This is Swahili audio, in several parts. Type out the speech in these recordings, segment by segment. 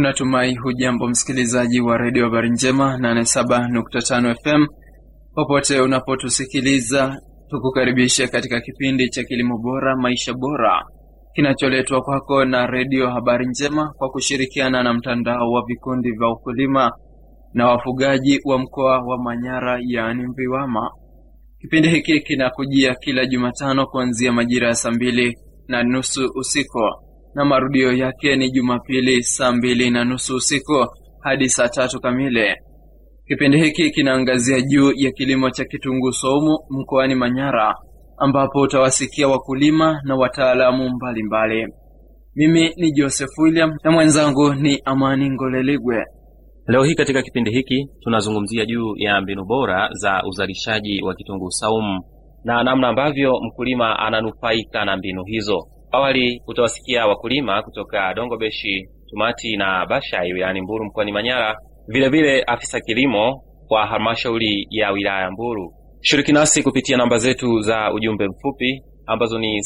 Natumai hujambo msikilizaji wa redio habari njema 87.5 FM popote unapotusikiliza, tukukaribishe katika kipindi cha kilimo bora maisha bora kinacholetwa kwako na redio habari njema kwa kushirikiana na mtandao wa vikundi vya ukulima na wafugaji wa mkoa wa Manyara yaani Mviwama. Kipindi hiki kinakujia kila Jumatano kuanzia majira ya saa mbili na nusu usiku na marudio yake ni Jumapili saa mbili na nusu usiku hadi saa tatu kamili. Kipindi hiki kinaangazia juu ya kilimo cha kitunguu saumu mkoani Manyara, ambapo utawasikia wakulima na wataalamu mbalimbali. Mimi ni Joseph William na mwenzangu ni Amani Ngoleligwe. Leo hii katika kipindi hiki tunazungumzia juu ya mbinu bora za uzalishaji wa kitunguu saumu na namna ambavyo mkulima ananufaika na mbinu hizo. Awali utawasikia wakulima kutoka Dongobeshi, Tumati na Bashai wilayani Mbulu mkoani Manyara, vilevile afisa kilimo wa halmashauri ya wilaya ya Mbulu. Shiriki nasi kupitia namba zetu za ujumbe mfupi ambazo ni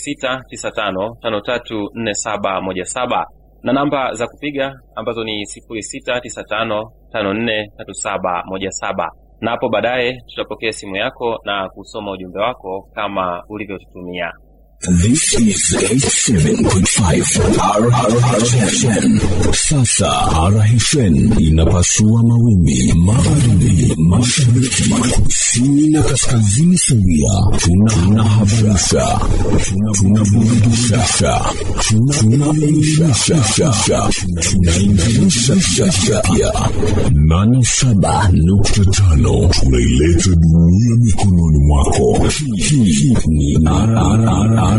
0695534717 na namba za kupiga ambazo ni 0695543717 na hapo baadaye tutapokea simu yako na kusoma ujumbe wako kama ulivyotutumia. This is 87.5 RHN. Sasa RHN inapasua mawimbi magharibi, mashariki, kusini na kaskazini sawia. Tunahabarisha, tunaburudisha, tunaelimisha, tunainganisha pia. 87.5 tunaileta dunia mikononi mwako. Hii ni RRR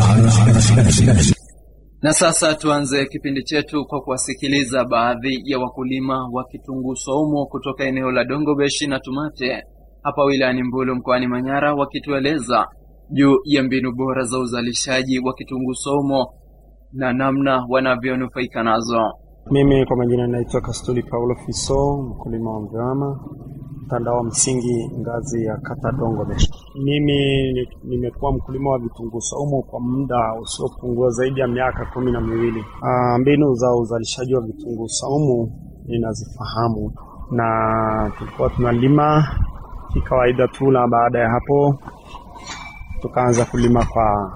Na sasa tuanze kipindi chetu kwa kuwasikiliza baadhi ya wakulima wa kitunguu saumu kutoka eneo la Dongobeshi na Tumate hapa wilayani Mbulu mkoani Manyara, wakitueleza juu ya mbinu bora za uzalishaji wa kitunguu saumu na namna wanavyonufaika nazo. Mimi kwa majina naitwa Kastuli Paulo Fiso, mkulima wa Mviwama, mtandao wa msingi ngazi ya kata Dongobeshi. Mimi nimekuwa mkulima wa vitunguu saumu kwa muda usiopungua zaidi ya miaka kumi na miwili. Ah, mbinu za uzalishaji wa vitunguu saumu ninazifahamu, na tulikuwa tunalima kikawaida tu, na baada ya hapo tukaanza kulima kwa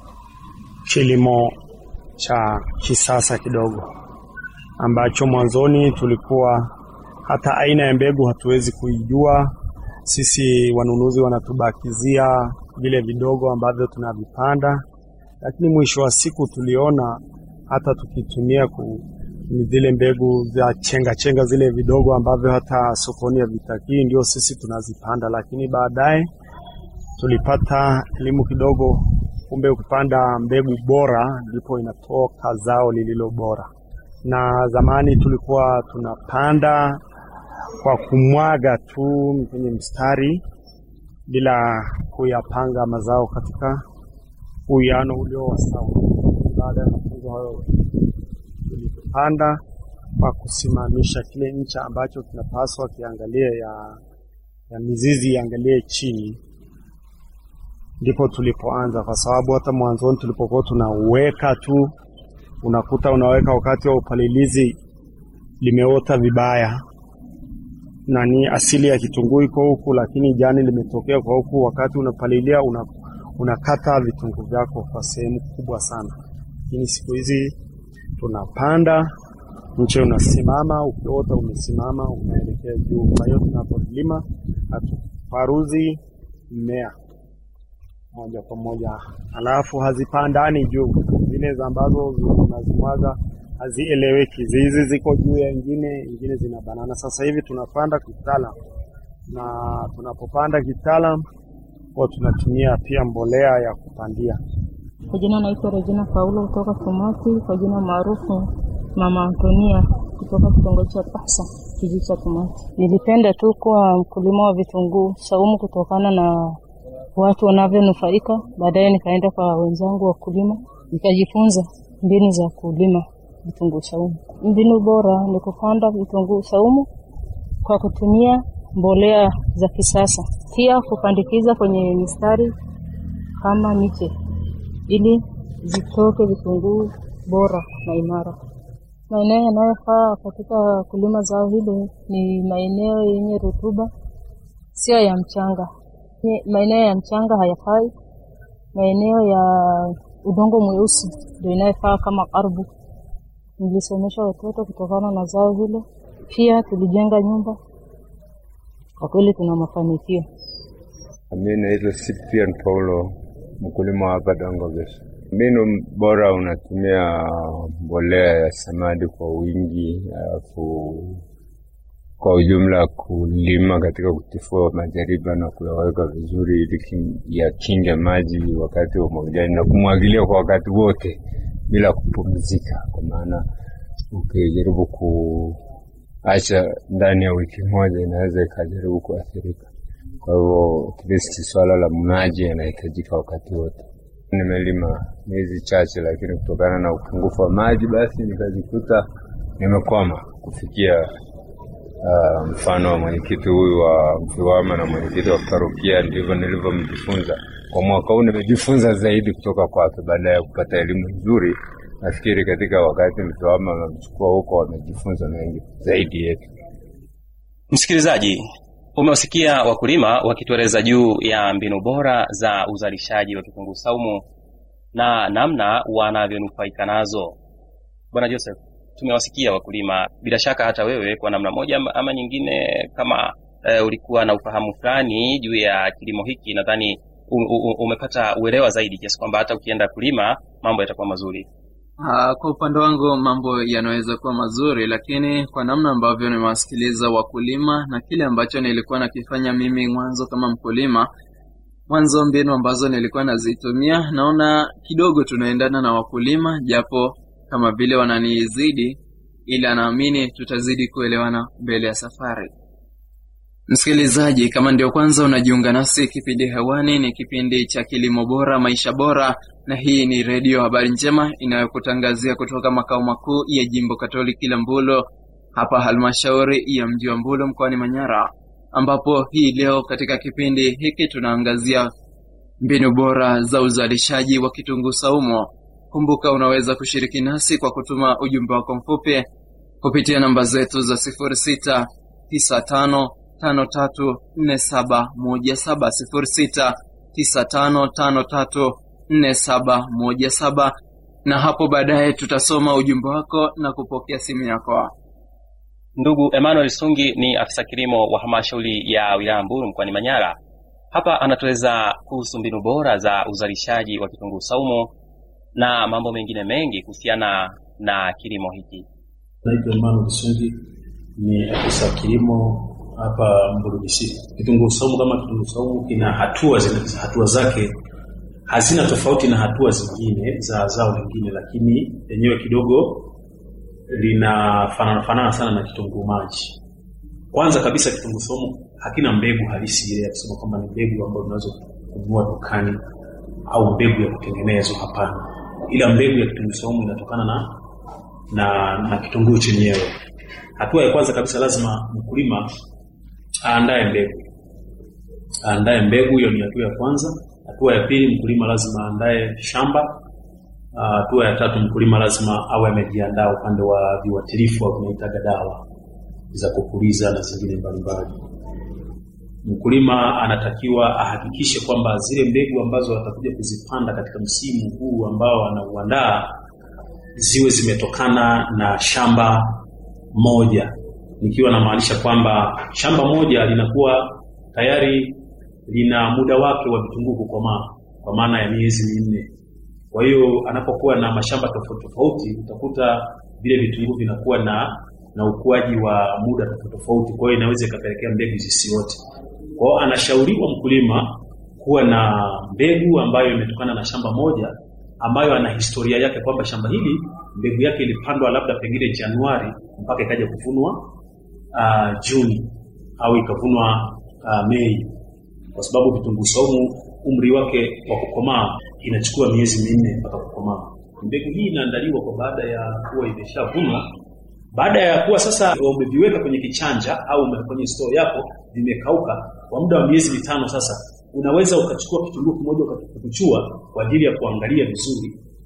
kilimo cha kisasa kidogo ambacho mwanzoni tulikuwa hata aina ya mbegu hatuwezi kuijua. Sisi wanunuzi wanatubakizia vile vidogo ambavyo tunavipanda, lakini mwisho wa siku tuliona hata tukitumia ku zile mbegu za chenga chenga zile vidogo ambavyo hata sokoni havitakii, ndio sisi tunazipanda, lakini baadaye tulipata elimu kidogo, kumbe ukipanda mbegu bora ndipo inatoka zao lililo bora na zamani tulikuwa tunapanda kwa kumwaga tu kwenye mstari bila kuyapanga mazao katika uwiano ulio wa sawa. Baada ya mafunzo hayo, tulipanda kwa kusimamisha kile ncha ambacho kinapaswa kiangalie ya, ya mizizi iangalie chini, ndipo tulipoanza, kwa sababu hata mwanzoni tulipokuwa tunaweka tu unakuta unaweka wakati wa upalilizi limeota vibaya, na ni asili ya kitunguu iko huku, lakini jani limetokea kwa huku. Wakati unapalilia una, unakata vitunguu vyako kwa sehemu kubwa sana. Lakini siku hizi tunapanda, mche unasimama, ukiota umesimama, unaelekea juu. Kwa hiyo tunapolima hatuparuzi mmea moja kwa moja, alafu hazipandani juu zile ambazo unazimwaga hazieleweki. Hizi ziko juu ya ingine, ingine zina banana. Sasa hivi tunapanda kitaalam, na tunapopanda kitaalam huwa tunatumia pia mbolea ya kupandia. Kwa jina naitwa Regina Paulo kutoka Tumati, kwa jina maarufu Mama Antonia kutoka kitongoji cha Pasa, kijiji cha Tumati. Nilipenda tu kuwa mkulima wa vitunguu saumu kutokana na watu wanavyonufaika. Baadaye nikaenda kwa wenzangu wakulima nikajifunza mbinu za kulima vitunguu saumu. Mbinu bora ni kupanda vitunguu saumu kwa kutumia mbolea za kisasa, pia kupandikiza kwenye mistari kama miche ili zitoke vitunguu bora na imara. Maeneo yanayofaa katika kulima zao hilo ni maeneo yenye rutuba, sio ya mchanga. Ye- Maeneo ya mchanga hayafai. Maeneo ya udongo mweusi ndio inayofaa kama ardhi. Nilisomesha watoto kutokana na zao hilo, pia tulijenga nyumba. Kwa kweli tuna mafanikio. Mi naitwa Cyprian Paulo, mkulima wa hapa Dongobesh. Mbinu bora unatumia mbolea ya samadi kwa wingi, alafu kwa ujumla kulima katika kutifua majariba na kuyaweka vizuri ili kin- yakinge maji wakati wa umwagiliaji na kumwagilia kwa wakati wote bila kupumzika, kwa maana ukijaribu kuacha ndani ya wiki moja inaweza ikajaribu kuathirika. Kwa hivyo at least swala la maji yanahitajika wakati wote. Nimelima miezi chache, lakini kutokana na upungufu wa maji, basi nikajikuta nimekwama kufikia uh, mfano wa mwenyekiti huyu wa Mfiwama na mwenyekiti wa parokia. Ndivyo nilivyomjifunza kwa mwaka huu. Nimejifunza zaidi kutoka kwake baada ya kupata elimu nzuri. Nafikiri katika wakati Mfiwama wamemchukua huko, wamejifunza mengi zaidi yetu. Msikilizaji, umewasikia wakulima wakitueleza juu ya mbinu bora za uzalishaji wa kitunguu saumu na namna wanavyonufaika nazo. Bwana Joseph, tumewasikia wakulima, bila shaka hata wewe kwa namna moja ama- ama nyingine, kama e, ulikuwa na ufahamu fulani juu ya kilimo hiki, nadhani u- u- umepata uelewa zaidi kiasi kwamba hata ukienda kulima mambo yatakuwa mazuri. Ah, kwa upande wangu mambo yanaweza kuwa mazuri, lakini kwa namna ambavyo nimewasikiliza wakulima na kile ambacho nilikuwa nakifanya mimi mwanzo kama mkulima, mwanzo mbinu ambazo nilikuwa nazitumia, naona kidogo tunaendana na wakulima, japo kama vile wananizidi, ila naamini tutazidi kuelewana mbele ya safari. Msikilizaji, kama ndio kwanza unajiunga nasi, kipindi hewani ni kipindi cha kilimo bora, maisha bora, na hii ni redio Habari Njema inayokutangazia kutoka makao makuu ya jimbo Katoliki la Mbulo, hapa halmashauri ya mji wa Mbulo mkoani Manyara, ambapo hii leo katika kipindi hiki tunaangazia mbinu bora za uzalishaji wa kitunguu saumu. Kumbuka unaweza kushiriki nasi kwa kutuma ujumbe wako mfupi kupitia namba zetu za 06 95 53 47 17 06 95 53 47 17 na hapo baadaye tutasoma ujumbe wako na kupokea simu yako. Ndugu Emmanuel Sungi ni afisa kilimo wa halmashauri ya wilaya Mbulu mkoani Manyara. Hapa anatueleza kuhusu mbinu bora za uzalishaji wa kitunguu saumu na mambo mengine mengi kuhusiana na kilimo hiki. Naitwa Emmanuel Sungi, ni afisa kilimo hapa Mbulu DC. Kitunguu saumu kama kitunguu saumu kina hatua zina, hatua zake hazina tofauti na hatua zingine za zao lingine, lakini lenyewe kidogo linafanana fanana sana na kitunguu maji. Kwanza kabisa, kitunguu saumu hakina mbegu halisi ile ya kusema kwamba ni mbegu ambayo unaweza kununua dukani au mbegu ya kutengenezwa. Hapana, ila mbegu ya kitunguu saumu inatokana na na, na kitunguu chenyewe. Hatua ya kwanza kabisa, lazima mkulima aandae mbegu, aandae mbegu. Hiyo ni hatua ya kwanza. Hatua ya pili, mkulima lazima aandae shamba. Ah, Hatua ya tatu, mkulima lazima awe amejiandaa upande wa viuatilifu au tunaitaga dawa za kupuliza na zingine mbalimbali. Mkulima anatakiwa ahakikishe kwamba zile mbegu ambazo atakuja kuzipanda katika msimu huu ambao anauandaa ziwe zimetokana na shamba moja, nikiwa namaanisha kwamba shamba moja linakuwa tayari lina muda wake wa vitunguu kukomaa kwa maana ya miezi minne. Kwa hiyo anapokuwa na mashamba tofauti tofauti, utakuta vile vitunguu vinakuwa na na ukuaji wa muda tofauti tofauti, kwa hiyo inaweza ikapelekea mbegu zisiote. Kwa hiyo anashauriwa mkulima kuwa na mbegu ambayo imetokana na shamba moja ambayo ana historia yake kwamba shamba hili mbegu yake ilipandwa labda pengine Januari mpaka ikaja kuvunwa uh, Juni au ikavunwa uh, Mei, kwa sababu vitunguu saumu umri wake wa kukomaa inachukua miezi minne mpaka kukomaa. Mbegu hii inaandaliwa kwa baada ya kuwa imeshavunwa. Baada ya kuwa sasa umeviweka kwenye kichanja au ume- kwenye store yako vimekauka kwa muda wa miezi mitano, sasa unaweza ukachukua kitunguu kimoja ukakipukuchua kwa ajili ya kuangalia vizuri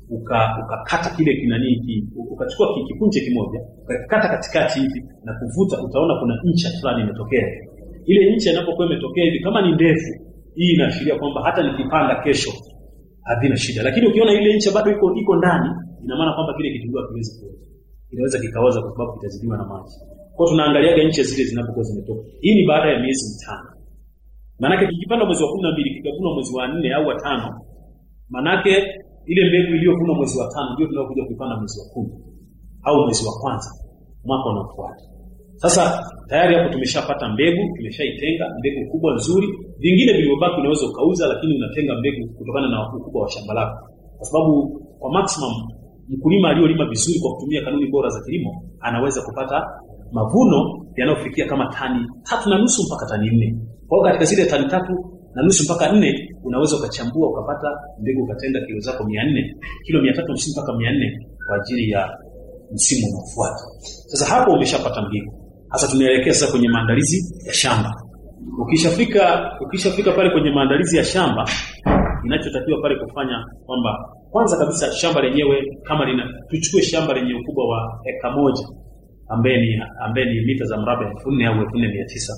uka ukakata kile kinani ki, ukachukua ki- kipunje kimoja ukakikata katikati hivi na kuvuta, utaona kuna ncha fulani imetokea. Ile ncha inapokuwa imetokea hivi, kama ni ndefu, hii inaashiria kwamba hata nikipanda kesho havina shida, lakini ukiona ile ncha bado iko iko ndani, ina maana kwamba kile kitunguu hakiwezi kuoza, kinaweza kikaoza kwa sababu kitazidiwa na maji. Kwa hiyo tunaangaliaga ncha zile zinapokuwa zimetoka. Hii ni baada ya miezi mitano. Maanake kikipanda mwezi wa kumi na mbili kikavunwa mwezi wa nne au wa tano, maanake ile mbegu iliyovunwa mwezi wa tano ndio tunayokuja kuipanda mwezi wa kumi au mwezi wa kwanza mwaka unaofuata. Sasa tayari hapo tumeshapata mbegu, tumeshaitenga mbegu kubwa nzuri. Vingine vilivyobaki unaweza ukauza, lakini unatenga mbegu kutokana na ukubwa wa shamba lako, kwa sababu kwa maximum mkulima aliyolima vizuri kwa kutumia kanuni bora za kilimo anaweza kupata mavuno yanayofikia kama tani tatu na nusu mpaka tani nne. Kwa hiyo katika zile tani tatu na nusu mpaka nne unaweza ukachambua ukapata mbegu ukatenga kilo zako mia nne kilo mia tatu hamsini mpaka mia nne kwa ajili ya msimu unaofuata. Sasa hapo umeshapata mbegu. Sasa tunaelekea sasa kwenye maandalizi ya shamba. Ukishafika ukishafika pale kwenye maandalizi ya shamba, inachotakiwa pale kufanya kwamba kwanza kabisa shamba lenyewe kama lina tuchukue shamba lenye ukubwa wa eka moja ambaye ni ambaye ni mita za mraba elfu nne au elfu nne mia tisa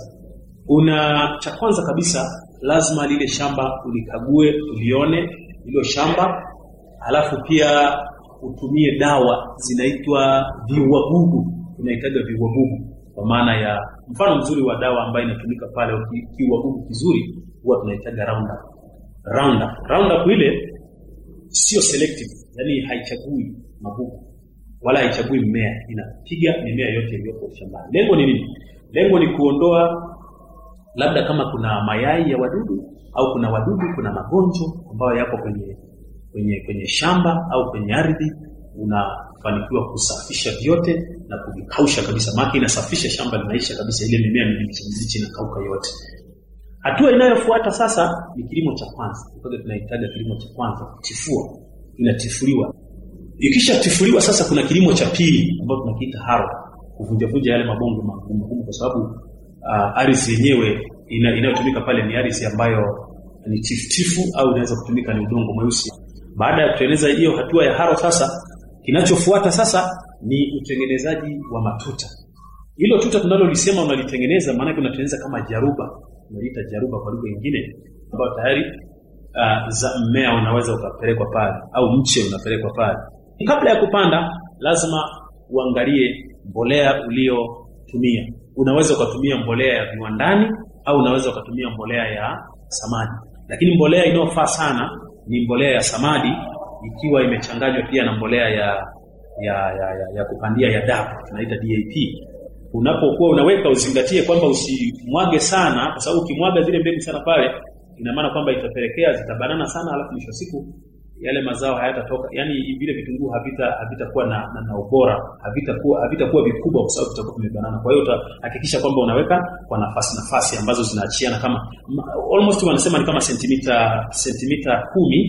una cha kwanza kabisa lazima lile shamba ulikague ulione hilo shamba halafu pia utumie dawa zinaitwa viuagugu tunahitaga viuagugu kwa maana ya mfano mzuri wa dawa ambayo inatumika pale uki- kiuagugu kizuri huwa tunahitaga roundup roundup roundup ile sio selective yani haichagui magugu wala haichagui mmea inapiga mimea yote iliyoko shambani lengo ni nini lengo ni kuondoa labda kama kuna mayai ya wadudu au kuna wadudu kuna magonjwa ambayo yapo kwenye kwenye kwenye shamba au kwenye ardhi unafanikiwa kusafisha vyote na kuvikausha kabisa maana inasafisha shamba linaisha kabisa ile mimea mibichi mibichi inakauka yote hatua inayofuata sasa ni kilimo cha kwanza Kwa tunahitaji kilimo cha kwanza kutifua inatifuliwa ikishatifuliwa sasa kuna kilimo cha pili ambacho tunakiita haro kuvunjavunja yale mabonge magumu magumu kwa sababu uh, ardhi yenyewe ina, inayotumika pale ni ardhi ambayo ni tifutifu au inaweza kutumika ni udongo mweusi baada ya kutengeneza hiyo hatua ya haro sasa kinachofuata sasa ni utengenezaji wa matuta hilo tuta tunalolisema unalitengeneza maanake unatengeneza kama jaruba unaliita jaruba kwa lugha nyingine ambayo tayari uh, za mmea unaweza ukapelekwa pale au mche unapelekwa pale kabla ya kupanda lazima uangalie mbolea uliotumia unaweza ukatumia mbolea ya viwandani au unaweza ukatumia mbolea ya samadi lakini mbolea inayofaa sana ni mbolea ya samadi ikiwa imechanganywa pia na mbolea ya ya, ya, ya, ya kupandia ya DAP tunaita DAP unapokuwa unaweka uzingatie kwamba usimwage sana kwa sababu ukimwaga zile mbegu sana pale ina maana kwamba itapelekea zitabanana sana alafu mwisho wa siku yale mazao hayatatoka yani vile vitunguu havita havitakuwa na, na, na ubora havitakuwa havitakuwa vikubwa kwa sababu vitakuwa vimebanana kwa hiyo utahakikisha kwamba unaweka kwa nafasi nafasi ambazo zinaachiana kama ma- almost wanasema ni kama sentimita sentimita kumi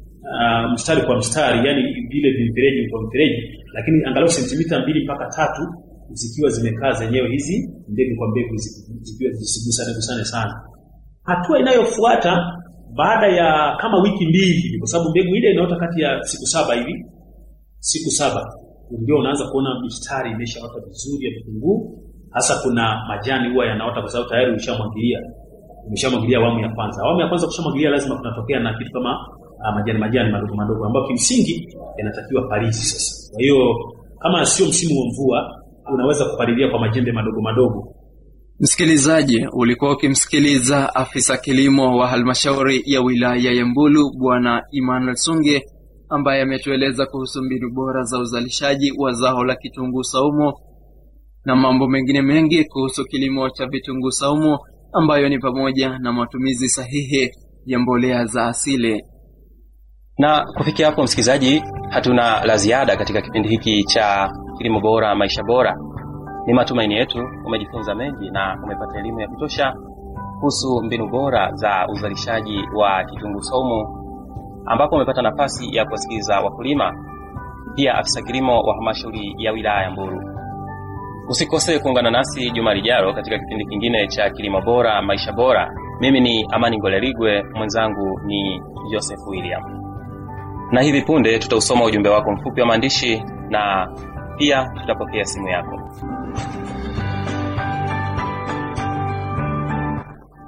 uh, mstari kwa mstari yani vile vimfereji kwa mfereji lakini angalau sentimita mbili mpaka tatu zikiwa zimekaa zenyewe hizi mbegu kwa mbegu zi- zikiwa zisigusane gusane sana hatua inayofuata baada ya kama wiki mbili hivi, kwa sababu mbegu ile inaota kati ya siku saba hivi siku saba ndio unaanza kuona mistari imeshaota vizuri ya vitunguu hasa kuna majani huwa yanaota kwa sababu tayari ushamwagilia umeshamwagilia awamu ya kwanza awamu ya kwanza kushamwagilia lazima kunatokea na kitu kama uh, majani majani madogo madogo ambayo kimsingi yanatakiwa palizi sasa kwa hiyo kama sio msimu wa mvua unaweza kupalilia kwa majembe madogo madogo Msikilizaji, ulikuwa ukimsikiliza afisa kilimo wa halmashauri ya wilaya ya Mbulu Bwana Emmanuel Sunge ambaye ametueleza kuhusu mbinu bora za uzalishaji wa zao la kitunguu saumu na mambo mengine mengi kuhusu kilimo cha vitunguu saumu ambayo ni pamoja na matumizi sahihi ya mbolea za asili. na kufikia hapo msikilizaji hatuna la ziada katika kipindi hiki cha kilimo bora maisha bora ni matumaini yetu umejifunza mengi na umepata elimu ya kutosha kuhusu mbinu bora za uzalishaji wa kitunguu saumu ambapo umepata nafasi ya kuwasikiliza wakulima pia afisa kilimo wa halmashauri ya wilaya ya mbulu usikose kuungana nasi juma lijalo katika kipindi kingine cha kilimo bora maisha bora mimi ni amani ngolerigwe mwenzangu ni joseph william na hivi punde tutausoma ujumbe wako mfupi wa maandishi na pia tutapokea simu yako.